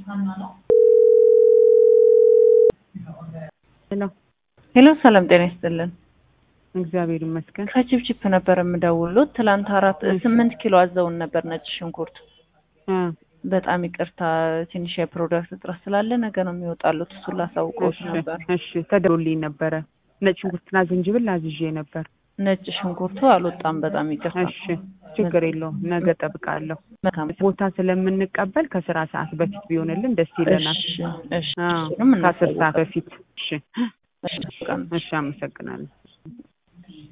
ሄሎ ሄሎ ሰላም ጤና ይስጥልን። እግዚአብሔር ይመስገን። ከቺፕቺፕ ነበር የምደውሉት። ትላንት አራት ስምንት ኪሎ አዘውን ነበር ነጭ ሽንኩርት። እ በጣም ይቅርታ ትንሽ የፕሮዳክት እጥረት ስላለ ነገ ነው የሚወጣሉት። እሱን ላሳውቀውት እሺ ነበር። እሺ ተደውሎልኝ ነበረ። ነጭ ሽንኩርትና ዝንጅብል አዝዤ ነበር። ነጭ ሽንኩርቱ አልወጣም። በጣም ይቅርታ። እሺ ችግር የለውም። ነገ ጠብቃለሁ። መልካም ቦታ ስለምንቀበል ከስራ ሰዓት በፊት ቢሆንልን ደስ ይለናል። እሺ እሺ አዎ እሱንም ከአስር ሰዓት እናሳውቃለን። በፊት። እሺ እሺ በቃ ነው። እሺ አመሰግናለሁ።